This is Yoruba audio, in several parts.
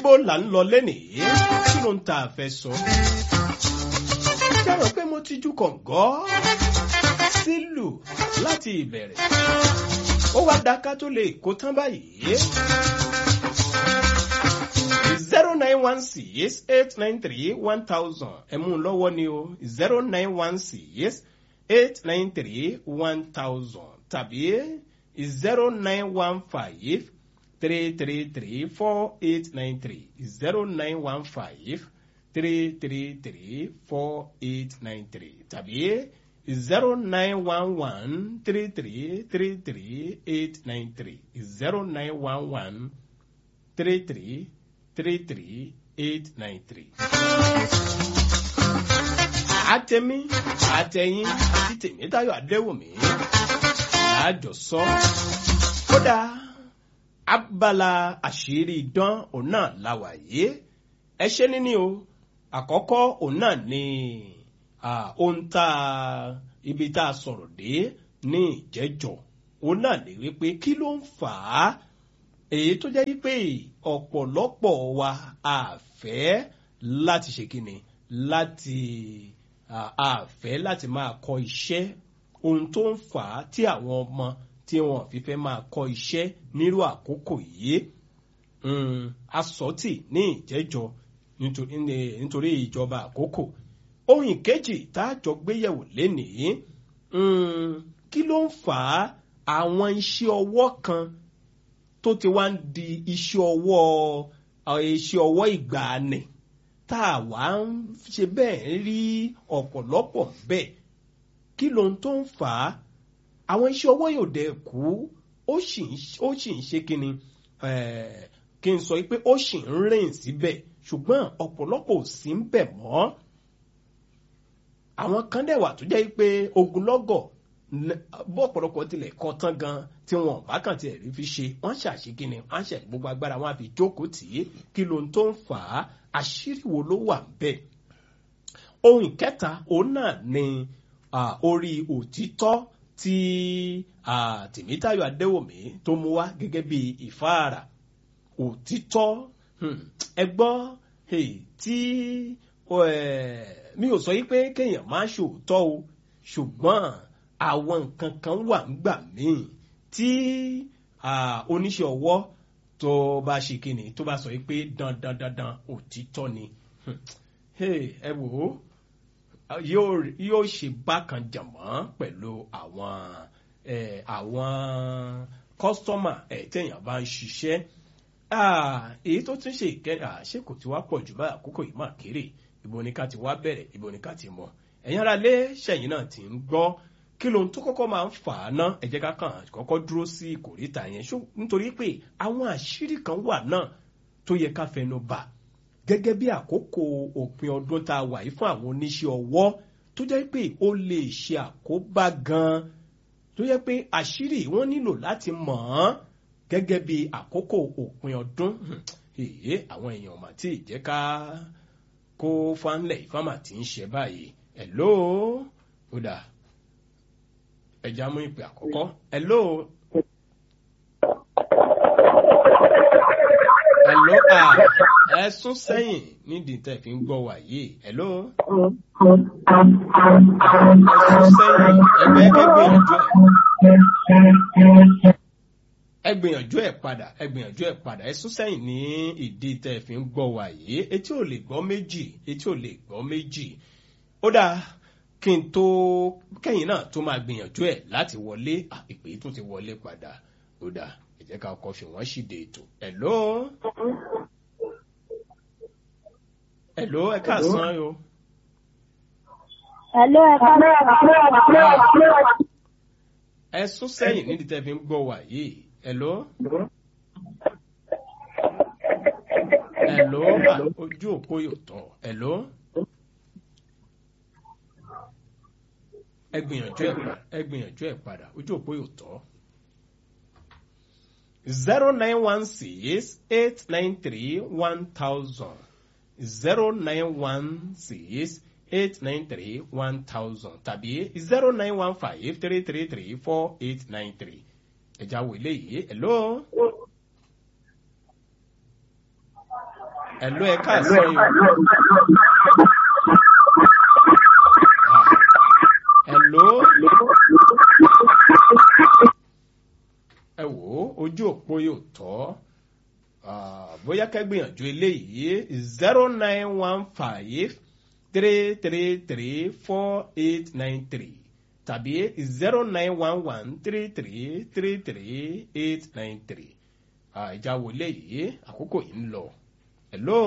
níbo là ń lọ lénìí kí ló ń ta àfẹ́ sọ. jẹ́rọ pé mo ti ju kọ̀ǹgọ́ sílù láti ìbẹ̀rẹ̀ ó wá dáká tó lè kó tán báyìí. zero nine one six eight nine three one thousand ẹ mú un lọ́wọ́ ni o zero nine one six eight nine three one thousand tàbí zero nine one five three three three four eight nine three zero nine one five three three three four eight nine three tàbí zero nine one one three three three three eight nine three zero nine one one three three three three eight nine three. àtẹ̀mí àtẹ̀yìn àti tèmítayọ̀ adéwòmí láàjọsọ kódà abala àṣírí idán òun náà la wà yìí ẹ ṣe níní o àkọ́kọ́ òun náà ni ohun tá a ibi tá a sọ̀rọ̀ dé ní ìjẹ́jọ́ òun náà lè wí pé kí ló ń fà á èyí tó jẹ́ wípé ọ̀pọ̀lọpọ̀ wa àfẹ́ láti ṣe kíni láti àfẹ́ láti máa kọ́ iṣẹ́ ohun tó ń fà á tí àwọn ọmọ tí wọn fi fẹ́ máa kọ́ iṣẹ́ nírú àkókò yìí asọ́tì ní ìjẹ́jọ́ nítorí ìjọba àkókò ohun ìkejì tá a jọ gbéyẹ̀wò lénìí kí ló ń fà á àwọn iṣẹ́ ọwọ́ kan tó ti wá ń di iṣẹ́ ọwọ́ iṣẹ́ ọwọ́ ìgbàanì tá a wá ń ṣe bẹ́ẹ̀ rí ọ̀pọ̀lọpọ̀ bẹ́ẹ̀ kí lóhun tó ń fà á àwọn iṣẹ́ ọwọ́ yóò dẹ̀ kú ó sì ń ṣe kíni kí n sọ pé ó sì ń rìn síbẹ̀ ṣùgbọ́n ọ̀pọ̀lọpọ̀ ò sí ń bẹ̀ mọ́ àwọn kan dẹ̀ wà tó jẹ́ pé ogunlọ́gọ̀ bó ọ̀pọ̀lọpọ̀ tilẹ̀ kọ́ tán gan tí wọn bá kàn tiẹ̀ rí fi ṣe wọ́n ṣàṣekínni wọ́n ṣe gbogbo agbára wọn àfi jókòó tì í kí ló ń tó ń fà á àṣírí wo ló wà bẹ́ẹ̀. ohun ìkẹta òun náà ni orí òtítọ́ tí tìmítayọ̀ adéwòmí tó mú wá gẹ́gẹ́ bí ìfáàrà òtítọ́ ẹ gbọ́ tí mi ò sọ yí pé kéèyàn má ṣòótọ́ o ṣùgbọ́n àwọn nǹkan kan wà ńgbà míì tí oníṣẹ́ ọwọ́ tó bá ṣe kíni tó bá sọ pé dandan dandan òtítọ́ ni ẹ wò ó yóò ṣe bákan jàmọ́ pẹ̀lú àwọn àwọn kọ́sítọ́mà ẹ̀ téèyàn bá ń ṣiṣẹ́ èyí tó tún ṣe ìkẹyà ṣé kò tí wá pọ̀ jù báyìí àkókò yìí máa kéré ibo ni ká ti wá bẹ̀rẹ̀ ibo ni ká ti mọ̀ ẹ̀yin ara lé ṣẹ̀yìn náà ti ń gbọ́ kí lóhun tó kọ́kọ́ máa ń fà á ná ẹ jẹ́ ká kàn kọ́kọ́ dúró sí ìkòríta yẹn nítorí pé àwọn àṣírí kan wà náà tó yẹ ká fẹnu bà gẹ́gẹ́ bí àkókò òpin ọdún tá a wà yìí fún àwọn oníṣẹ́ ọwọ́ tó jẹ́ pé ó lè ṣe àkóbá gan-an tó jẹ́ pé àṣírí wọn nílò láti mọ̀ ọ́n gẹ́gẹ́ bí àkókò òpin ọdún èyí àwọn èèyàn mà tí ì jẹ́ ká kó fánlẹ̀ ìfámà tí ń ṣe báyìí ẹ̀ lóò ó dáa ẹja mú ìpè àkọ́kọ́. hello. hello ah ẹ sún sẹ́yìn nídìí tẹ̀ fi ń gbọ́ wà yìí hello. ẹ sún sẹ́yìn ẹgbẹ́ ẹ gbìyànjú ẹ. ẹ gbìyànjú ẹ padà ẹ gbìyànjú ẹ padà ẹ sún sẹ́yìn ní ìdí tẹ̀ fi ń gbọ́ wà yìí etí ò lè gbọ́ méjì etí ò lè gbọ́ méjì ó dáa kí n tó kẹ́yìn náà tó máa gbìyànjú ẹ̀ láti wọlé ìpè tó ti wọlé padà ó dáa ẹ jẹ́ ká kọ́ fi wọ́n ṣìde ètò. ẹ̀ló ẹ̀ló ẹ káàsán o. ẹ̀ló ẹ káàsán. ẹ sún sẹ́yìn nídìí tẹ́ fi ń gbọ́ wà yìí ẹ̀ló. ẹ̀ló ojú òpó yóò tọ̀ ẹ̀ló. ẹ gbìyànjú ẹ padà ẹ gbìyànjú ẹ padà ojú òpó yóò tọ́. zero nine one six eight nine three one thousand zero nine one six eight nine three one thousand tàbí zero nine one five three three three four eight nine three ẹ̀já wo eléyìí hello. ẹ̀ló ẹ káàsán yìí ẹ̀ló ẹ wò ó ojú òpó yóò tọ́ Ah, bóyá kẹ́gbìyànjú eléyìí zero nine one five three three three four eight nine three tàbí zero nine one one three three three three eight nine three ìjà wò léyìí àkókò yìí ń lọ hello.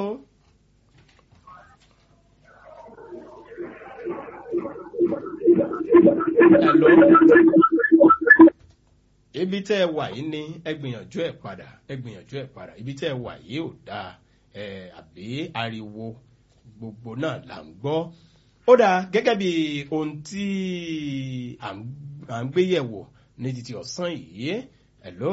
hello ibi tẹ́ ẹ wà yìí ni ẹ gbìyànjú ẹ padà ẹ gbìyànjú ẹ padà ibi tẹ́ ẹ wà yìí ò dáa ẹ àbí ariwo gbogbo náà là ń gbọ́ ó dáa gẹ́gẹ́ bí ohun tí à ń à ń gbé yẹ̀wò ní títí ọ̀sán yìí hello.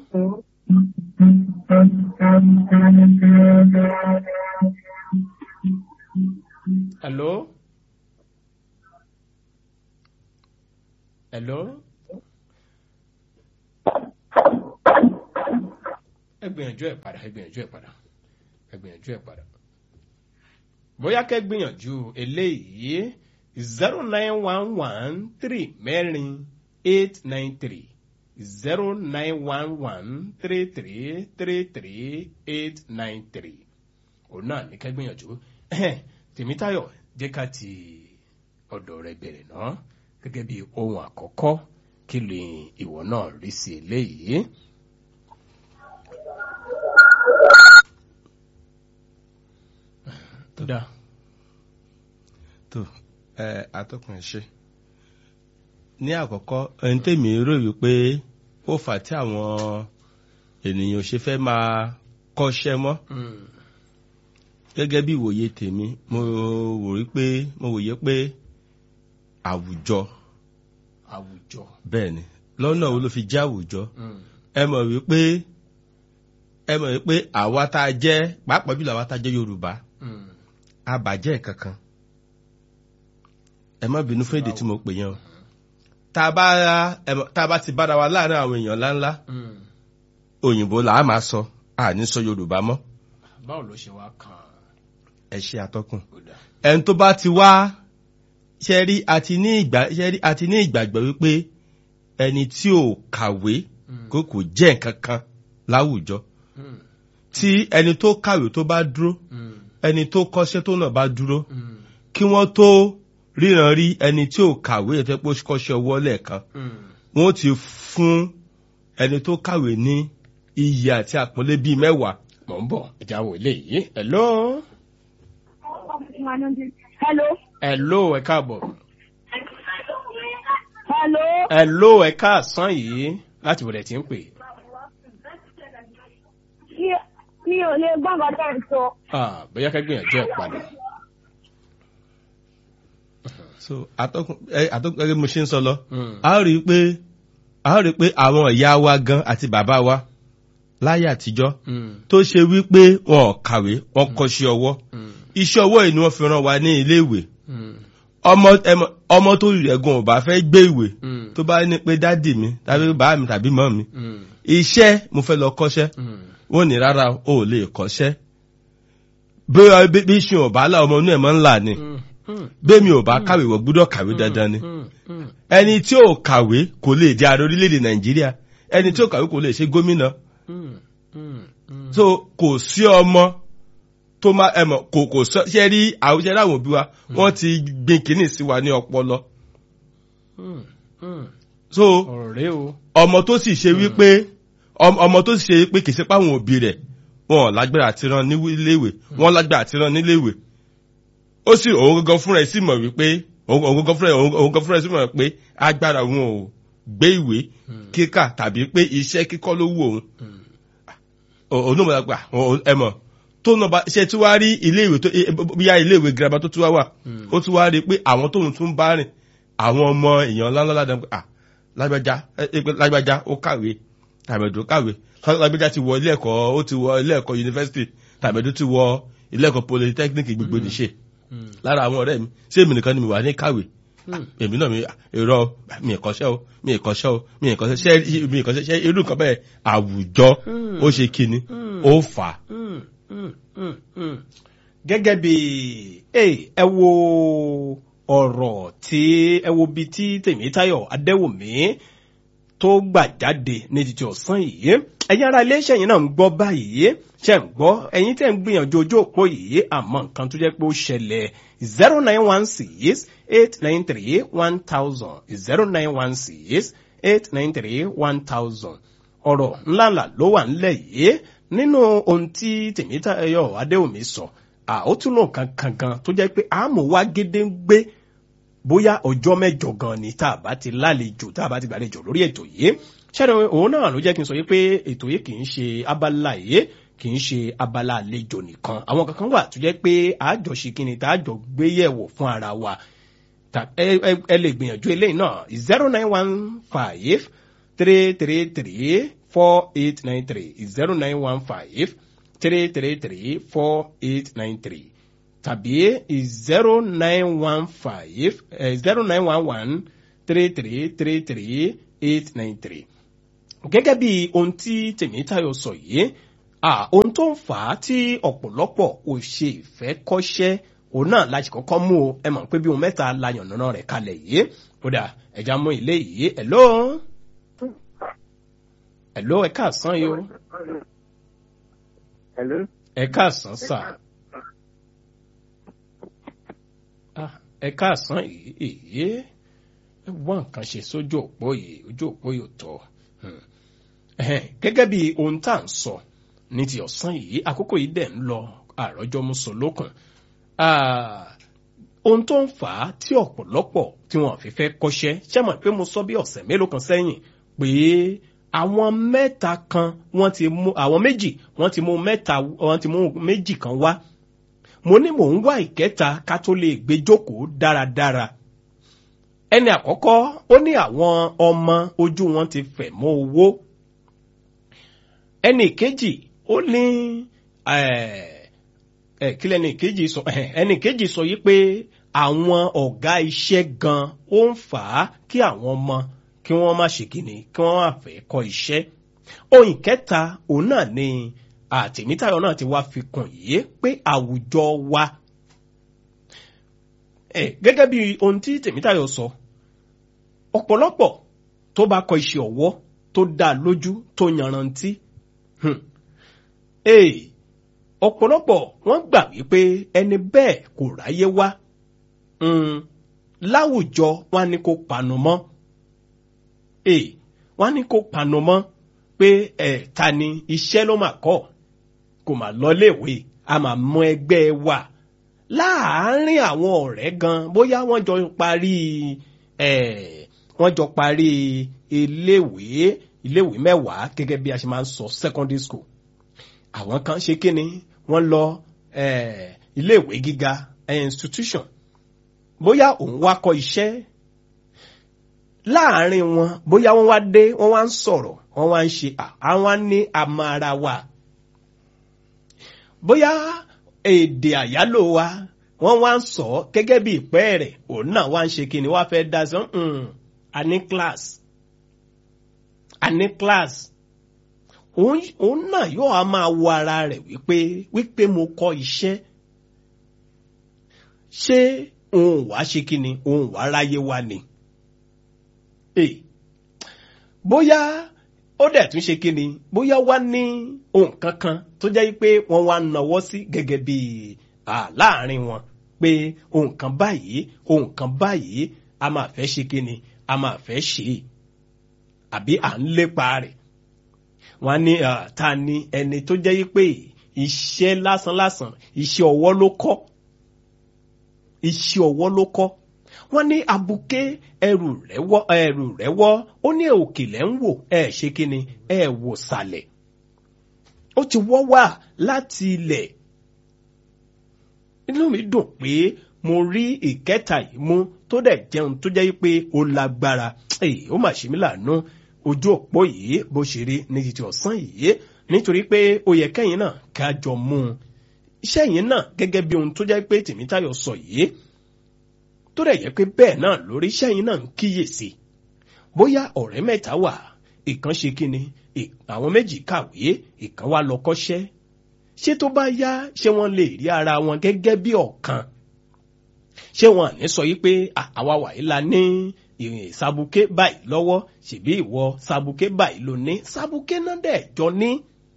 hello. hello. ẹ gbìyànjú ẹ padà ẹ gbìyànjú ẹ padà ẹ gbìyànjú ẹ padà bóyá kẹ́ gbìyànjú eléyìí zero nine one one three mẹ́rin eight nine three zero nine one one three three three three eight nine three òun náà ní kẹ́ gbìyànjú tèmítayọ̀ jẹ́ ká ti ọ̀dọ̀ rẹ bẹ̀rẹ̀ náà gẹ́gẹ́ bí ohun àkọ́kọ́ kí lè ìwọ náà rí sí eléyìí. tó dáa. tó ẹ atọ́kùn ẹ̀ ṣe ní àkọ́kọ́ ẹni tèmi rò wípé ó fà tí àwọn ènìyàn ṣe fẹ́ máa kọ́ṣẹ́ mọ́ gẹ́gẹ́ bí ìwòye tèmi mo wò rí pé mo wòye pé àwùjọ àwùjọ. bẹ́ẹ̀ ni lọ́nà wo ló fi jẹ́ àwùjọ ẹ mọ̀ wípé ẹ mọ̀ wípé àwa tá a jẹ́ pàápàá jùlọ àwa tá a jẹ́ Yorùbá àbàjẹ́ kankan ẹ má bínú fún èdè tí mo pè yẹn o tá a bá ẹ mọ̀, tá a bá ti bára wa láàrin àwọn èèyàn ńláńlá òyìnbó là á máa sọ àní sọ Yorùbá mọ́ báwo ló ṣe wá kàn ẹ ṣe àtọkùn ó dáa. ẹni tó bá ti wá ṣe rí àti ní ìgbà ṣe rí àti ní ìgbàgbọ́ wípé ẹni tí ò kàwé kó kò jẹ́ nǹkan kan láwùjọ Mm, tí ẹni tó kàwé tó bá dúró mm, ẹni tó kọ́ṣẹ́ tó náà bá dúró mm, kí wọ́n tó ríran rí ẹni tí ò kàwé ẹ̀fẹ́ pé ó kọ́ṣẹ́ ọwọ́ lẹ́ẹ̀kan mm. wọ́n ti fún ẹni tó kàwé ní iyì àti àpọ́nlé bíi mẹ́wàá mò ń bọ̀ ẹja wò eléyìí hello Hello. hello ẹ káàbọ̀ Hello. hello ẹ káàsán yìí láti wọlé tí ń pè Mi mi ò lè gbọ́ nǹkan tẹ́ ẹ̀ ń sọ. Ah, bóyá ká gbìyànjú ẹ padà so atọ́kùn ẹ atọ́kùn gẹ́gẹ́ bí mo ṣe ń sọ lọ Mm, a ó rí i pé a ó rí i pé àwọn ìyá wa gan àti bàbá wa láyé àtijọ́ mm, tó ṣe wípé wọn ò kàwé wọn kọ́ṣẹ́ ọwọ́ mm, iṣẹ́ ọwọ́ yìí ni wọ́n fi rán wa ní iléèwé mm, ọmọ ẹmọ ọmọ tó rí ẹ̀gbọ́n ò bá fẹ́ gbé ìwé mm, tó bá ní pé dádì mi tàbí bàá mi tàbí mọ́ mi mm, iṣẹ́ mo fẹ́ lọ kọ́ṣẹ́ mm, wọ́n ní rárá o ò lè kọ́ṣẹ́ bí bí- bí ṣe ò bá lá ọmọ inú ẹ̀ mọ́ ńlá ni mm, mm, bẹ́ẹ̀mi ò bá kàwé wọ́n gbúdọ̀ kàwé dandan ni mm, mm, ẹni tí ò kàwé kò lè di ààrẹ orílẹ̀-èdè nàìjíríà ẹni tí ò kàwé kò lè ṣe gómìnà mm, mm, mm. so kò sí ọmọ tó máa ẹmọ kò kò sọ ṣe rí àwọn ṣe rí àwọn òbí wa wọ́n ti gbin kínní sí wa ní ọpọlọ Mm, mm. so ọ̀rọ̀ rẹ o ọmọ tó sì ṣe wípé ọm- ọmọ tó sì ṣe wípé kì í ṣe páwọn òbí rẹ̀ wọn ò lágbára àti rán ní iléèwé wọn lágbára àti rán níléèwé ó sì òun gangan fúnra ẹ̀ sì mọ̀ wípé òun òun gangan fúnra ẹ̀ òun òun gangan fúnra ẹ̀ sì mọ̀ pé agbára òun ò gbé ìwé kíkà tàbí pé iṣẹ́ kíkọ́ ló wù òun Mm, òun náà mọ̀ gbà ẹ mọ̀ tó náà bá ṣe tí wàá rí iléèwé tó bíyá iléèwé girama tó tún wá wà Mm. ó tún wá rí pé àwọn tóun tún bá rìn àwọn ọmọ èèyàn ńláńlá ládàá pé ah lágbájá ẹ ẹ pé lágbájá ó kàwé tàbẹ̀dù kàwé lágbájá ti wọ ilé ẹ̀kọ́ ó ti wọ ilé ẹ̀kọ́ yunifásitì tàbẹ̀dù ti wọ ilé ẹ̀kọ́ polytechnic gbogbo nìṣe mm, lára àwọn ọ̀rẹ́ mi ṣé èmi nìkan ni mi wà ní kàwé mm. èmi náà mi èrò mi ìkọ́ṣẹ́ o mi ìkọ́ṣẹ́ o mi ìkọ́ṣẹ́ ṣe mi ìkọ́ṣẹ́ ṣe irú nǹkan bẹ́ẹ̀ àwùjọ ó ṣe kíni ó fà á Mm, mm, mm, mm. gẹ́gẹ́ bí ẹ wo ọ̀rọ̀ tí ẹ wo bí tí tèmítáyọ̀ adéwòmí tó gbà jáde ní títí ọ̀sán yìí ẹ̀yin ara iléeṣẹ́ yìí náà ń gbọ́ báyìí ṣe ń gbọ́ ẹ̀yin tẹ́ ń gbìyànjú ojú òpó yìí àmọ́ nǹkan tó jẹ́ pé ó ṣẹlẹ̀ zero nine one six eight nine three one thousand zero nine one six eight nine three one thousand ọ̀rọ̀ ńláńlá ló wà ńlẹ̀ yìí nínú ohun tí tèmítáyọ̀ adéwòmí sọ àótúnú kankan gan tó jẹ́ pé àmúwá gédéǹgbé bóyá ọjọ́ mẹ́jọ gan ni tá a bá ti lálejò tá a bá ti gbàlejò lórí ètò yìí ṣẹ́ni òun náà ló jẹ́ kí n sọ yìí pé ètò yìí kì í ṣe abala yìí kì í ṣe abala àlejò nìkan àwọn kankan wà tó jẹ́ pé àjọṣe kí ni tá a jọ gbé yẹ̀wò fún ara wa ẹ lè gbìyànjú eléyìí náà zero nine one five three three three four eight nine three zero nine one five three three three four eight nine three tàbí zero nine one five zero nine one one three three three three eight nine three. gẹ́gẹ́ bí ohun tí tèmítayọ̀ sọ yìí ohun tó ń fà á tí ọ̀pọ̀lọpọ̀ ò ṣe ìfẹ́ kọ́ṣẹ́ òun náà láti kọ́kọ́ mú o ẹ mọ̀ pé bí ohun mẹ́ta la yànnàná rẹ̀ kalẹ̀ yìí ó dà ẹja mú ilé yìí hello hello ẹ káàsán yìí o Hello. ẹ káàsán sà ẹ káàsán yìí ẹ wọ́n nǹkan ṣe sójú òpó yìí ojú òpó yìí ò tọ́ gẹ́gẹ́ bí ohun tá à ń sọ ní ti ọ̀sán yìí àkókò yìí dẹ̀ ń lọ àròjọ muso lókun ohun tó ń fà á tí ọ̀pọ̀lọpọ̀ tí wọ́n fi fẹ́ kọ́ṣẹ́ ṣé mọ̀ pé mo sọ bí ọ̀sẹ̀ mélòó kan sẹ́yìn pé àwọn mẹ́ta kan wọ́n ti mú àwọn méjì wọ́n ti mú mẹ́ta wọ́n ti mú méjì kan wá mo ní mò ń wá ìkẹta ká tó lè gbé jókòó dáradára ẹni àkọ́kọ́ ó ní àwọn ọmọ ojú wọn ti fẹ̀ mọ́ owó ẹni kejì ó ní ẹ kílẹ̀ ẹni kejì sọ ẹni kejì sọ yìí pé àwọn ọ̀gá iṣẹ́ gan ó ń fà á kí àwọn ọmọ kí wọ́n má ṣe kíni kí wọ́n má fẹ́ kọ́ iṣẹ́ ohun ìkẹta òun náà ni àtẹ̀mítayọ̀ náà ti wá fi kàn yìí pé àwùjọ wa gẹ́gẹ́ bí ohun tí tèmítayọ̀ sọ ọ̀pọ̀lọpọ̀ tó bá kọ iṣẹ́ ọwọ́ tó dá lójú tó yanrantí ọ̀pọ̀lọpọ̀ wọ́n gbà wípé ẹni bẹ́ẹ̀ kò ráyé wá láwùjọ wọn ni kò panu mọ́ wọ́n ní kó panu mọ́ pé ẹ̀ ta ni iṣẹ́ ló mà kọ́ kò mà lọ léèwé a mà mọ ẹgbẹ́ wa láàárín àwọn ọ̀rẹ́ gan bóyá wọ́n jọ parí ẹ̀ wọ́n jọ parí iléèwé iléèwé mẹ́wàá gẹ́gẹ́ bí a ṣe máa ń sọ secondary school àwọn kan ṣe kíni wọ́n lọ ẹ̀ iléèwé gíga institution bóyá òun wá kọ́ iṣẹ́ láàárín wọn bóyá wọ́n wá dé wọ́n wá ń sọ̀rọ̀ wọ́n wá ń ṣe àwọn ní amara wa bóyá èdè àyálò wa wọ́n wá ń sọ gẹ́gẹ́ bí ìpẹ́ rẹ̀ òun náà wá ń ṣe kí ni wá fẹ́ dá sí a ní class a ní class òun náà yóò á máa wo ara rẹ̀ wípé wípé mo kọ́ iṣẹ́ ṣé òun wá ṣe kí ni òun wá ráyé wa ni bóyá ó dẹ̀ tún ṣe kíni bóyá wá ní ohun kankan tó jẹ́ pé wọ́n wá nawọ́ sí gẹ́gẹ́ bí láàrin wọn pé ohun kan báyìí ohun kan báyìí a máa fẹ́ ṣe kíni a máa fẹ́ ṣe é àbí à ń lépa rẹ̀ wọ́n ní ta ni ẹni tó jẹ́ pé iṣẹ́ lásánlásán iṣẹ́ ọwọ́ ló kọ́ iṣẹ́ ọwọ́ ló kọ́ wọ́n ní abuké ẹrù rẹ̀ wọ́ ẹrù rẹ̀ wọ́ ó ní òkèlè ń wò ẹ ṣe kí ni ẹ wò sàlẹ̀ ó ti wọ́ wá láti ilẹ̀ inú mi dùn pé mo rí ìkẹta yìí mú tó dẹ̀ jẹun tó jẹ́ pé ó lágbára ó mà ṣe mí láàánú ojú òpó yìí bó ṣe rí ní títí ọ̀sán yìí nítorí pé ó yẹ kẹ́yìn náà ká jọ mú un iṣẹ́ yìí náà gẹ́gẹ́ bí ohun tó jẹ́ pé tèmítayọ̀ sọ yìí tó dẹ̀ yẹ pé bẹ́ẹ̀ náà lórí iṣẹ́ yìí náà ń kíyèsí bóyá ọ̀rẹ́ mẹ́ta wà ìkan ṣe kíni àwọn méjì kàwé ìkan wá lọ kọ́ṣẹ́ ṣé tó bá yá ṣé wọ́n lè rí ara wọn gẹ́gẹ́ bí ọ̀kan ṣé wọn ní sọ yí pé "Ah, àwa wàyí la ní ìrìn sabuké báyìí lọ́wọ́ ṣèbí ìwọ sabuké báyìí ló ní sabuké náà dẹ̀ jọ ní.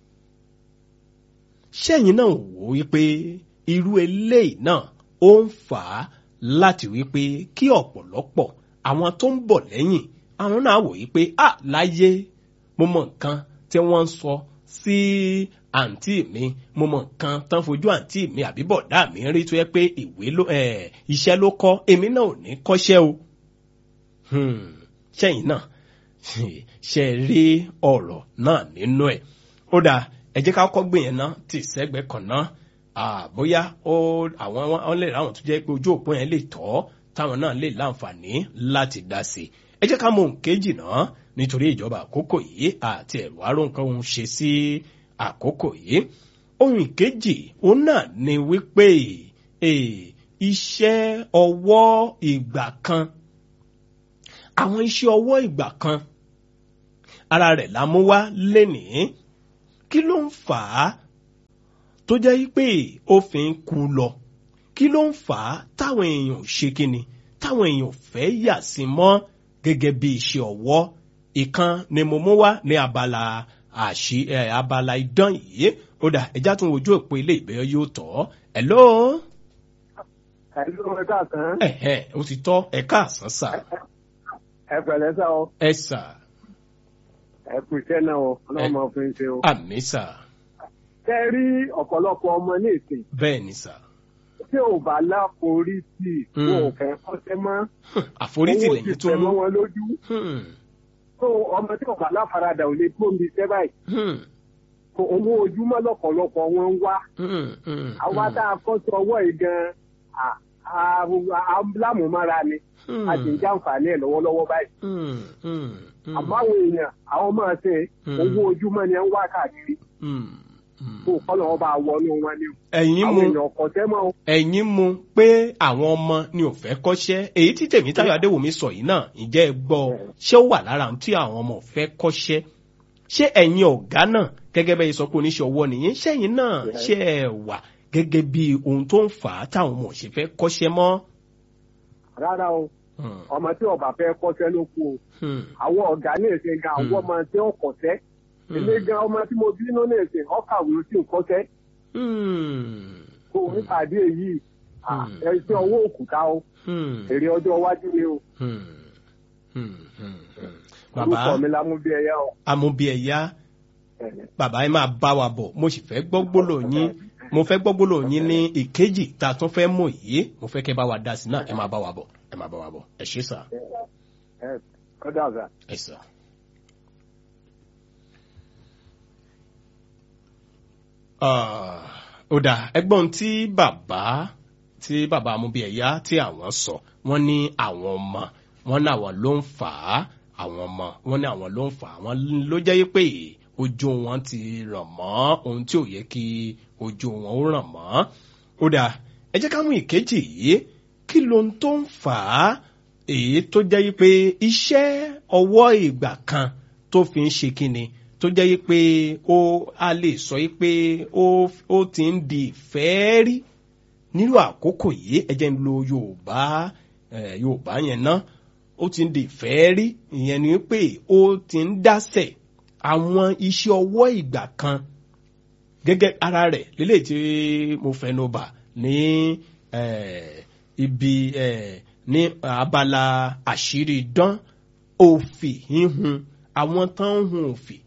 ṣẹ́yìn náà wò ó wípé irú eléyìí náà ó ń fà á láti wípé kí ọ̀pọ̀lọpọ̀ àwọn tó ń bọ̀ lẹ́yìn àwọn náà wò wípé à láyé mo mọ nǹkan tí wọ́n ń sọ sí àǹtí mi mo mọ nǹkan tán fojú àǹtí mi àbí bọ̀dá mi rí tó yẹ pé ìwé ló ẹ̀ iṣẹ́ ló kọ́ èmi náà ò ní kọ́ṣẹ́ o Hmm, ṣẹ́yìn náà ṣe rí ọ̀rọ̀ náà nínú ẹ̀ ó dáa ẹ jẹ́ ká kọ́ gbìyànjú náà tì sẹ́gbẹ̀ẹ́ kan náà Ah, bóyá ó àwọn wọn lè ráwọn tó jẹ́ pé ojú òpó yẹn lè tọ́ táwọn náà lè láǹfààní láti dá sí i ẹ jẹ́ ká mú ohun kejì náà nítorí ìjọba àkókò yìí àti ẹ̀rọ àrùn nǹkan òun ṣe sí àkókò yìí ohun ìkejì òun náà ni wípé eh, iṣẹ́ ọwọ́ ìgbà kan àwọn iṣẹ́ ọwọ́ ìgbà kan ara rẹ̀ la mú wá lénìí kí ló ń fà á tó jẹ́ pé ó fi ń kú lọ kí ló ń fà á táwọn èèyàn ò ṣe kíni táwọn èèyàn ò fẹ́ yà sí mọ́ gẹ́gẹ́ bí iṣẹ́ ọwọ́ ìkan ni mo mú wá ní abala àṣì ẹ abala idán yìí ó dà ẹjá tún wojú òpó ilé ìbẹ̀rẹ̀ yóò tọ́ ẹ̀ lóò ẹ̀lú ẹ̀ka kan ẹ̀hẹ̀ ó ti tọ́ ẹ̀ka àsán sà ẹ pẹ̀lẹ́ sá o ẹ̀ sà ẹ kú iṣẹ́ náà o ọlọ́run máa fi ń ṣe o. àmì sà tẹ́ rí ọ̀pọ̀lọpọ̀ ọmọ ní ìsìn bẹ́ẹ̀ ni sà tí ò bá láforí sí i Mm. wọn ò fẹ́ kọ́ṣẹ́ mọ́ àforítì owó lẹ́yìn ti tó tẹ̀ mú mọ́ wọn lójú Hmm, tó ọmọ tí ò bá láfaradà ò lè gbóhùn iṣẹ́ báyìí hmm, kò owó ojúmọ́ lọ́pọ̀lọpọ̀ wọn ń wá hmm, hmm, àwa tá a kọ́ sí ọwọ́ yìí gan-an à- à- à- lámùmára ni hmm, a sì ń jàǹfààní ẹ̀ lọ́wọ́lọ́wọ́ báyìí hmm, hmm, hmm, àmọ́ àwọn èèyàn àwọn máa ṣe Mm. owó ojúmọ́ ni ẹ ń wá káàkiri hmm, hmm. kó kọ́ lọ́wọ́ bá wọnú wọn ni o. ẹ̀yin àwọn mu èèyàn kọ̀ṣẹ́ mọ́ o. ẹ̀yin mu pé àwọn ọmọ ni ò fẹ́ kọ́ṣẹ́ èyí tí Tèmítáyọ̀ Adéwùmí sọ yìí náà ǹjẹ́ ẹ gbọ́ ṣé ó wà lára ohun tí àwọn ọmọ ò fẹ́ kọ́ṣẹ́ ṣé ẹ̀yin ọ̀gá náà gẹ́gẹ́ bẹ́ẹ̀ sọ pé oníṣẹ́ ọwọ́ nìyẹn ṣẹ́yìn náà ṣé ẹ wà gẹ́gẹ́ bí ohun tó ń fà á táwọn ọmọ ò ṣe fẹ́ kọ́ṣẹ́ mọ́. rárá o Hmm, ọmọ tí ọba fẹ́ kọ́ṣẹ́ ló kú o hmm, àwọn ọ̀gá ní èsè gan àwọn Mm. ọmọ tí ó kọ́ṣẹ́ hmm, ilé gan ọmọ tí mo bínú ní èsè ọkàwé ó sì ń kọ́ṣẹ́ hmm, kó o nípàdé èyí Mm. ẹ̀ṣẹ̀ owó òkúta o hmm, èrè ọjọ́ iwájú ni o hmm, hmm, hmm, hmm. orúkọ bàbá mi la mú bí ẹyẹ o. amúbíẹ̀yá bàbá ẹ máa bá wa bọ̀ mo sì fẹ́ gbọ́ gbólóhùn yín mo fẹ́ gbọ́ gbólóhùn yín ní ìkejì tá a tún fẹ́ mọ̀ yìí mo fẹ́ kẹ́ bá wa dá sí náà ẹ máa bá wa bọ̀ ẹ máa bá wa bọ̀ ẹ ṣé sà ẹ kọ́dà ọ̀gá. ẹ sà. Ah, ó dà ẹgbọ́n tí bàbá tí bàbá amúbíẹ̀yá tí àwọn sọ wọ́n ní àwọn ọmọ wọ́n ní àwọn ló ń fà á àwọn ọmọ wọ́n ní àwọn ló ń fà á wọ́n ló jẹ́ pé ojú wọn ti ràn mọ́ ohun tí ò yẹ kí ojú wọn ó ràn mọ́ ó dà ẹ jẹ́ ká mú ìkejì yìí kí ló ń tó ń fà á èyí tó jẹ́ pé iṣẹ́ ọwọ́ ìgbà kan tó fi ń ṣe kíni tó jẹ́ pé ó a lè sọ pé ó ó ti ń di ìfẹ́ rí nírú àkókò yìí ẹ jẹ́ ń lo Yorùbá eh, Yorùbá yẹn ná ó ti ń di ìfẹ́ rí ìyẹn ni pé ó ti ń dásẹ̀ àwọn iṣẹ́ ọwọ́ ìgbà kan gẹ́gẹ́ ara rẹ̀ lélẹ̀ tí mo fẹnu bà ní eh, ibi eh, ní abala àṣírí dán òfì híhun àwọn tán ń hun òfì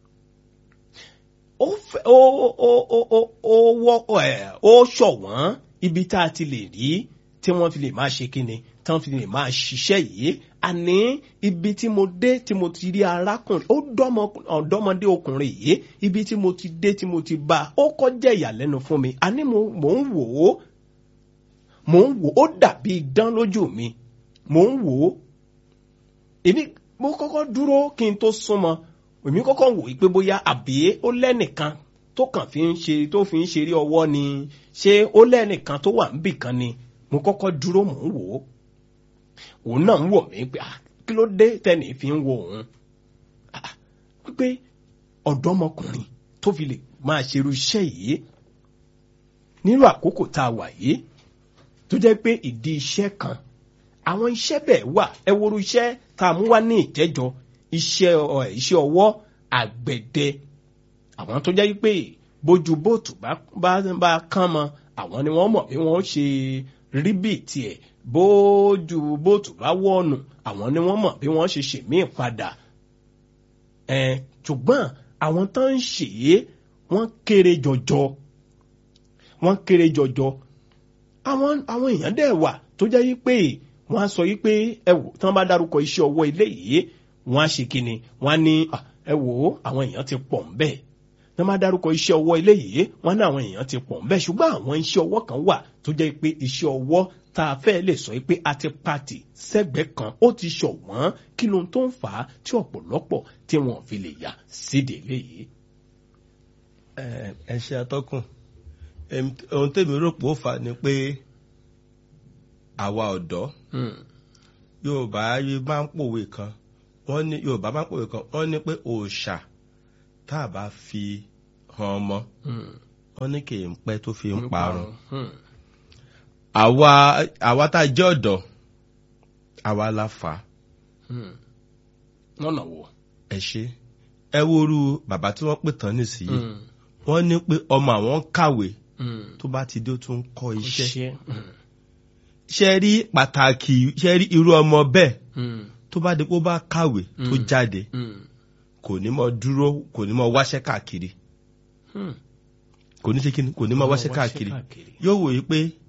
ó fẹ́ ó ó ó ó ó wọ́ ẹ̀ ó ṣọ̀wọ́n ibi tá a ti lè rí tí wọ́n fi lè máa ṣe kíni tí wọ́n fi lè máa ṣiṣẹ́ yìí àní ibi tí mo dé tí mo ti rí arákùnrin ó dọ́mọ ọ̀dọ́mọdé ọkùnrin yìí ibi tí mo ti dé tí mo ti bá a ó kọjá ìyàlẹ́nu fún mi àní mo mò ń wò ó mò ń wò ó dàbí idán lójú mi mò ń wò ó èmi mo kọ́kọ́ dúró kí n tó súnmọ́ èmi kọ́kọ́ wò ó pé bóyá àbí ó lẹ́nìkan tó kàn fi ń ṣe tó fi ń ṣeré ọwọ́ ni ṣé ó lẹ́nìkan tó wà níbì kan ni mo kọ́kọ́ dúró mò ń wò ó òun náà ń wò mí pé ah, kí ló dé tẹ́nì fi ń wo òun Ah, pé ọ̀dọ́mọkùnrin tó fi lè máa ṣerú iṣẹ́ yìí nínú àkókò tá a wà yìí tó jẹ́ pé ìdí iṣẹ́ kan àwọn iṣẹ́ bẹ́ẹ̀ wà ẹ wo irú iṣẹ́ tá a mú wá ní ìjẹ́jọ iṣẹ́ ọ- iṣẹ́ ọwọ́ àgbẹ̀dẹ àwọn tó jẹ́ pé bójú bóòtù bá bá bá kán mọ àwọn ni wọ́n mọ̀ bí wọ́n ṣe rí bí tiẹ̀ bójú bóòtù bá wọ̀nù àwọn ni wọ́n mọ̀ bí wọ́n ṣe ṣèmí padà ẹ̀ ṣùgbọ́n àwọn tó ń ṣe é wọ́n kéré jọjọ wọ́n kéré jọjọ àwọn àwọn èèyàn dẹ̀ wà tó jẹ́ yí pé wọ́n á sọ yí pé ẹ wò tí wọ́n bá dárúkọ iṣẹ́ ọwọ́ ilé yìí wọ́n á ṣe kíni wọ́n á ní "Ah, ẹ wò ó àwọn èèyàn ti pọ̀ ń bẹ́ẹ̀ tí wọ́n bá dárúkọ iṣẹ́ ọwọ́ ilé yìí wọ́n ní àwọn èèyàn ti pọ̀ ń bẹ́ẹ̀ ṣùgbọ́n àwọn iṣẹ́ ọwọ́ kan wà tó jẹ́ pé iṣẹ́ ọwọ́ tá a fẹ́ lè sọ pé a ti pàtì sẹ́gbẹ̀ẹ́ kan ó ti ṣọ̀wọ́n kí ló ń tó ń fà á tí ọ̀pọ̀lọpọ̀ tí wọ́n fi lè yà síde léyìí. ẹ ẹ ṣe atọ́kùn Em, ohun tèmi rò pé ó fà ni pé àwa ọ̀dọ́ yorùbá yìí máa ń pòwe kan wọ́n ní yorùbá máa ń pòwe kan wọ́n ní pé òòṣà tá a bá fi hàn ọmọ wọ́n ní kì í pẹ́ tó fi ń parun àwa àwa tá a jẹ́ ọ̀dọ́ àwa la fà á lọ́nà wo. ẹ ṣe ẹ woru bàbá tí wọ́n pè tán nísìnyí wọ́n ní pé ọmọ àwọn ń kàwé tó bá ti dé ó tún ń kọ́ iṣẹ́ iṣẹ́. ṣe rí pàtàkì ṣe rí irú ọmọ bẹ́ẹ̀ tó bá di pé ó bá kàwé tó Mm. jáde kò ní mọ dúró kò ní mọ wáṣẹ́ káàkiri kò ní ṣe kí ni kò ní mọ wáṣẹ́ káàkiri yóò wòye pé